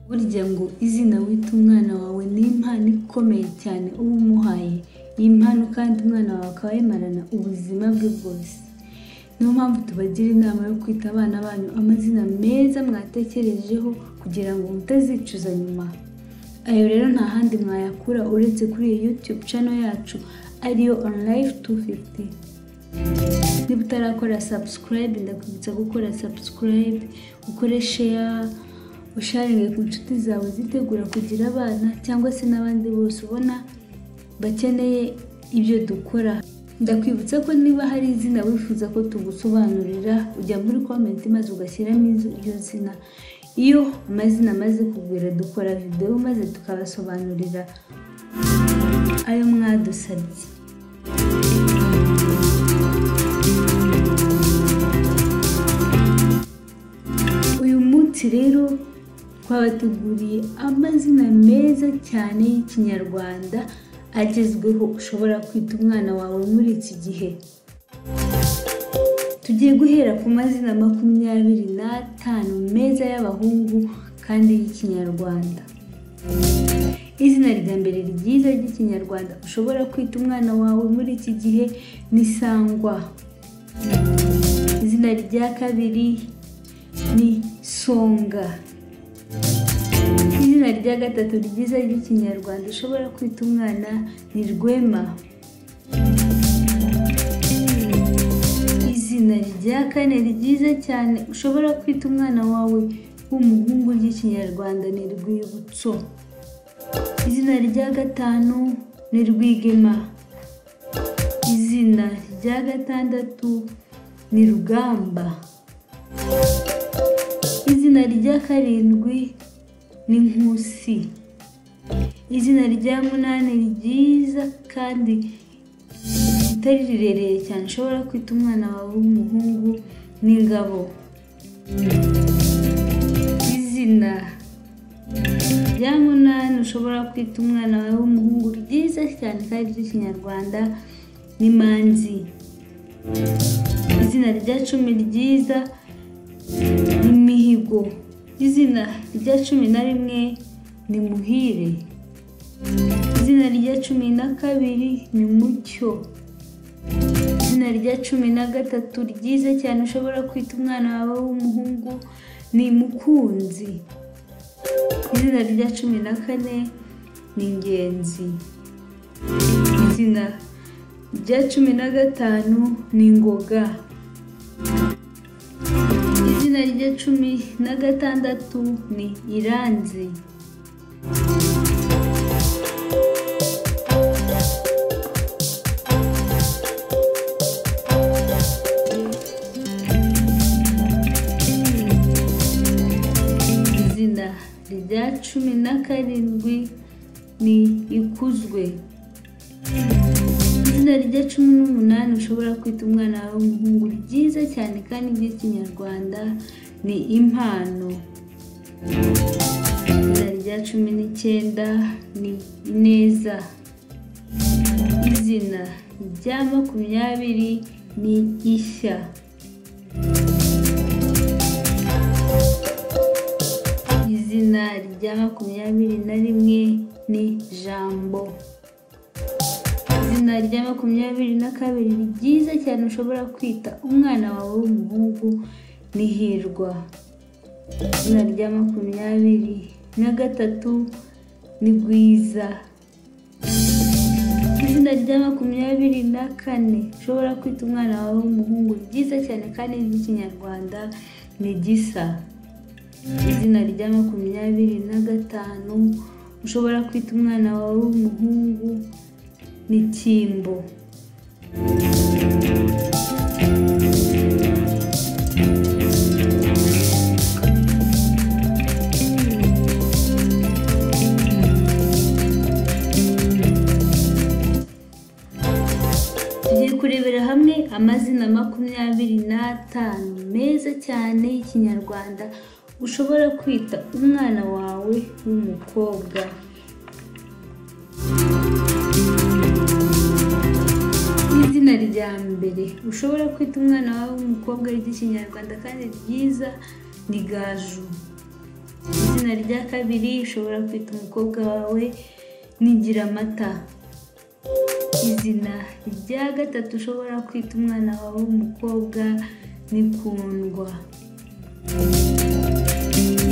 Burya ngo izina wita umwana wawe ni impano ikomeye cyane uba umuhaye, iyi mpano kandi umwana wawe akaba ayimarana ubuzima bwe bwose. Niyo mpamvu tubagira inama yo kwita abana banyu amazina meza mwatekerejeho kugira ngo mutazicuza nyuma. Ayo rero nta handi mwayakura uretse kuri iyi YouTube channel yacu ariyo On Life 250. Niba utarakora subscribe ndakwibutsa gukora subscribe, ukore share, usharinge ku nshuti zawe zitegura kugira abana cyangwa se n'abandi bose ubona bakeneye ibyo dukora. Ndakwibutsa ko niba hari izina wifuza ko tugusobanurira ujya muri komenti maze ugashyiramo iryo zina. Iyo amazina amaze kugwira dukora videwo maze tukabasobanurira ayo mwadusabye. Uyu munsi rero twabateguriye amazina meza cyane y'ikinyarwanda agezweho ushobora kwita umwana wawe muri iki gihe. Tugiye guhera ku mazina makumyabiri n'atanu meza y'abahungu kandi y'ikinyarwanda. Izina rya mbere ryiza ry'ikinyarwanda ushobora kwita umwana wawe muri iki gihe ni Sangwa. Izina rya kabiri ni Songa. Izina rya gatatu ryiza ry'ikinyarwanda ushobora kwita umwana ni Rwema. Izina rya kane ryiza cyane ushobora kwita umwana wawe w'umuhungu ry'ikinyarwanda ni Rwibutso. Izina rya gatanu ni Rwigema. Izina rya gatandatu ni Rugamba. Izina rya karindwi ni Nkusi. Izina rya munani ryiza kandi ritari rirerire cyane ushobora kwita umwana wawe w'umuhungu ni Ngabo. Izina rya munani ushobora kwita umwana wawe w'umuhungu ryiza cyane kandi ry'ikinyarwanda ni Manzi. Izina rya cumi ryiza ni Mihigo. Izina rya cumi na rimwe ni Muhire. Izina rya cumi na kabiri ni Mucyo. Izina rya cumi na gatatu ryiza cyane ushobora kwita umwana wawe w'umuhungu ni Mukunzi. Izina rya cumi na kane ni Ingenzi. Izina rya cumi na gatanu ni Ngoga. Izina rya cumi na gatandatu ni Iranzi. Izina rya cumi na karindwi ni Ikuzwe. Izina rya cumi n'umunani ushobora kwita umwana wawe w'umuhungu ryiza cyane kandi ry'ikinyarwanda ni impano. Izina rya cumi n'icyenda ni ineza. Izina rya makumyabiri ni ishya. Izina rya makumyabiri na rimwe ni jambo. Izina rya makumyabiri na kabiri ni ryiza cyane ushobora kwita umwana wawe w'umuhungu ni Hirwa. Izina rya makumyabiri na gatatu ni Rwiza. Izina rya makumyabiri na kane ushobora kwita umwana wawe w'umuhungu ryiza cyane kandi ry'ikinyarwanda ni Gisa. Izina rya makumyabiri na gatanu ushobora kwita umwana wawe w'umuhungu ni Kimbo. Tugiye kurebera hamwe amazina makumyabiri n'atanu meza cyane y'ikinyarwanda ushobora kwita umwana wawe w'umukobwa. Izina rya mbere ushobora kwita umwana wawe w'umukobwa ry'ikinyarwanda kandi ryiza ni Gaju. izina rya kabiri ushobora kwita umukobwa wawe nigira amata izina rya gatatu ushobora kwita umwana wawe w'umukobwa ni kundwa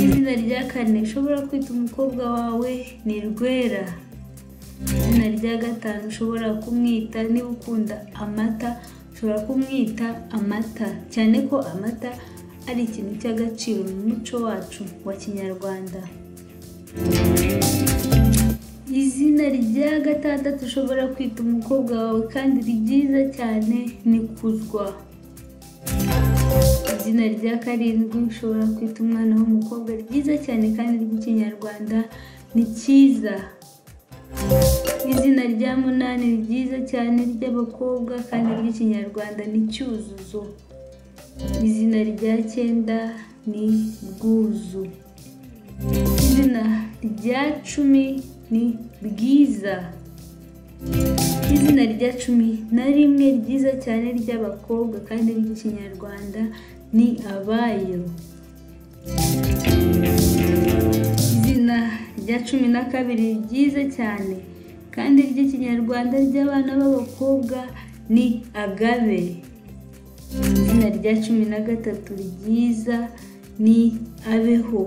izina rya kane ushobora kwita umukobwa wawe ni rwera izina rya gatanu ushobora kumwita niba ukunda amata ushobora kumwita amata cyane ko amata ari ikintu cy'agaciro mu muco wacu wa kinyarwanda izina rya gatandatu ushobora kwita umukobwa wawe kandi ryiza cyane ni kuzwa izina rya karindwi ushobora kwita umwana w'umukobwa ryiza cyane kandi ry'ikinyarwanda ni cyiza izina rya munani ryiza cyane ry'abakobwa kandi ry'ikinyarwanda ni cyuzuzo izina rya cyenda ni bwuzu izina rya cumi ni bwiza izina rya cumi na rimwe ryiza cyane ry'abakobwa kandi ry'ikinyarwanda ni abayo izina rya cumi na kabiri ryiza cyane kandi ry'ikinyarwanda ry'abana b'abakobwa ni agabe izina rya cumi na gatatu ryiza ni abeho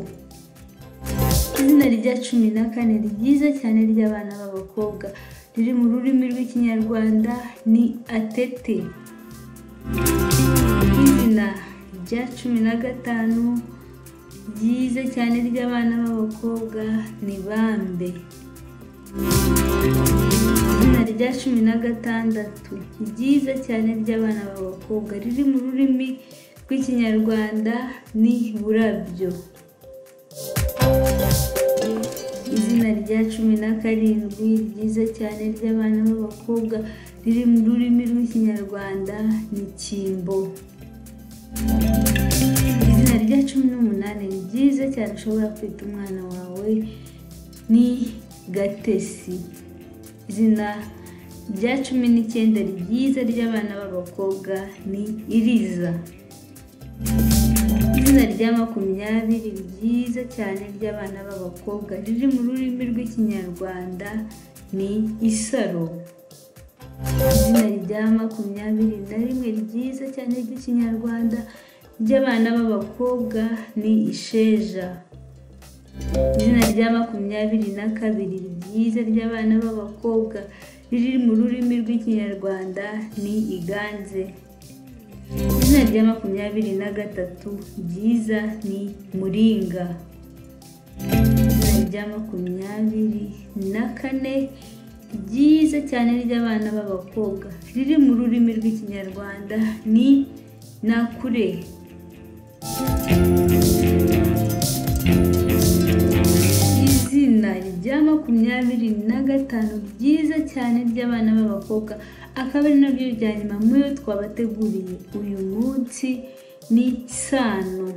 izina rya cumi na kane ryiza cyane ry'abana b'abakobwa riri mu rurimi rw'ikinyarwanda ni atete izina rya cumi na gatanu ryiza cyane ry'abana b'abakobwa ni bambe izina rya cumi na gatandatu ryiza cyane ry'abana b'abakobwa riri mu rurimi rw'ikinyarwanda ni burabyo izina rya cumi na karindwi ryiza cyane ry'abana b'abakobwa riri mu rurimi rw'ikinyarwanda ni kimbo izina rya cumi n'umunani ryiza cyane ushobora kwita umwana wawe ni gatesi izina rya cumi n'icyenda ryiza ry'abana b'abakobwa ni iriza izina rya makumyabiri ryiza cyane ry'abana b'abakobwa riri mu rurimi rw'ikinyarwanda ni isaro izina rya makumyabiri na rimwe ryiza cyane ry'ikinyarwanda ry'abana b'abakobwa ni isheja izina rya makumyabiri na kabiri ryiza ry'abana b'abakobwa riri mu rurimi rw'ikinyarwanda ni iganze izina rya makumyabiri na gatatu ryiza ni muringa izina rya makumyabiri na kane ryiza cyane ry'abana b'abakobwa riri mu rurimi rw'ikinyarwanda ni nakure izina rya makumyabiri na gatanu ryiza cyane ry'abana b'abakobwa akaba ari nabyo bya nyuma muri yo twabateguriye uyu munsi ni sano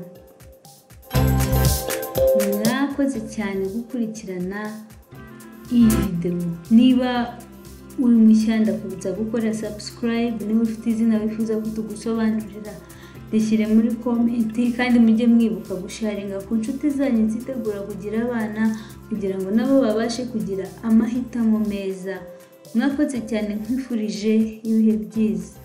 mwakoze cyane gukurikirana iyi videwo niba uri mushya ndakubutsa gukora sabusikarayibu niba ufite izina wifuza ko tugusobanurira rishyire muri komenti kandi mujye mwibuka gusharinga ku nshuti zanyu zitegura kugira abana kugira ngo nabo babashe kugira amahitamo meza mwakoze cyane nkwifurije ibihe byiza